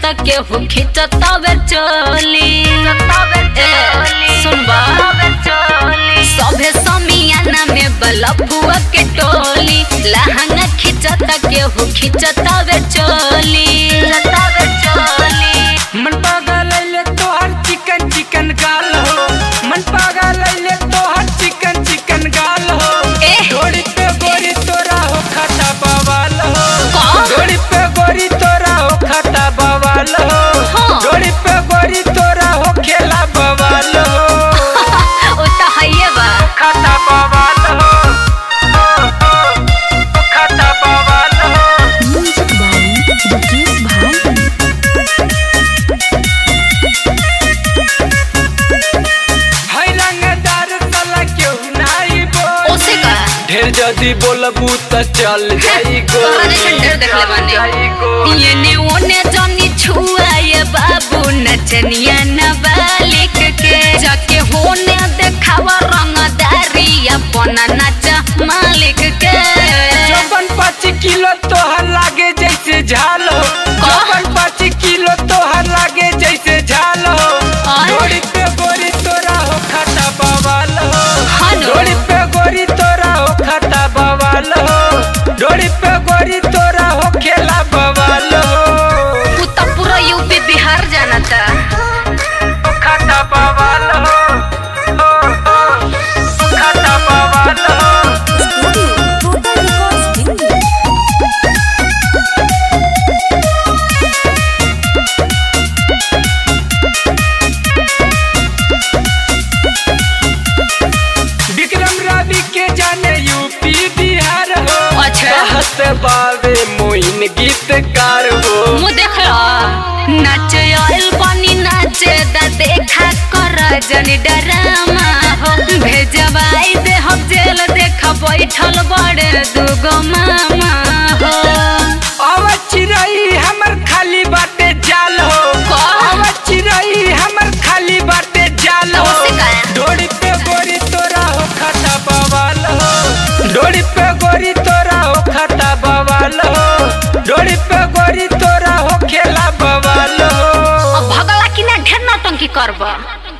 केहू खिंचतावे चोली ए, सुनबा सभे समियाना में बलबुआ के टोली लहंगा खिंचता केहू खिंचतावे चोली मन पागल ले तोहर चिकन चिकन गाल हो मन पागल ले तोहर चिकन चिकन गाल हो एह। डोरी पे गोरी तोरा हो खाता बवाल हो का? डोरी पे गोरी तोरा हो खाता बवाल हो हाँ। डोरी पे गोरी तोरा हो खेला बवाल हो ओ त हइए बा खाता बवाल हो ओ, ओ, ओ खाता बवाल हो Music by Dukesh Bhai. है रंगदार साला केहू नाई बोल ओसे का ढेर जदी बोलबू त चल जाई तोहरा जैसन ढेर देखले बानी। येने ओने जनी छुआए बाबू नचनिया नाबालिग के जाके होने देखावा रंगदारी अपन नच मालिक के चौपन पाँच किलो तोहर लागे जैसे झाल हो चौपन पाँच किलो तोहर लागे जैसे झाल हो आय। डोरी पे गोरी तोरा हो खाता बवाल हो हलो। डोरी पे गोरी तोरा हो खाता बवाल हो डोरी पे गोरी तोरा हो खेला बवाल हो तू तो पूरा यूपी बिहार जानता खाता बवाल हो हो, हो, खाता बवाल हो Total Records Delhi. विक्रम रवि के जाने यूपी बिहार हो अच्छा। कहत बावे मोइन गीतकार हो मुँह देख लो नाचे आइल पानी नाचे दा देखा कर जनी डरामा हो भेजवाई दे हम जेल देखा बैठल बड़े दुगो मामा हो अब चिरई हमर खाली बाटे जाल हो का? अब चिरई हमर खाली बाटे जाल हो ओसे का? डोरी पे गोरी तोरा हो खाता बवाल हो डोरी पे गोरी तोरा हो खाता बवाल हो डोरी पे गोरी तोरा हो खेला बवाल हो अब भगला कि ना ढेर नौटंकी करबा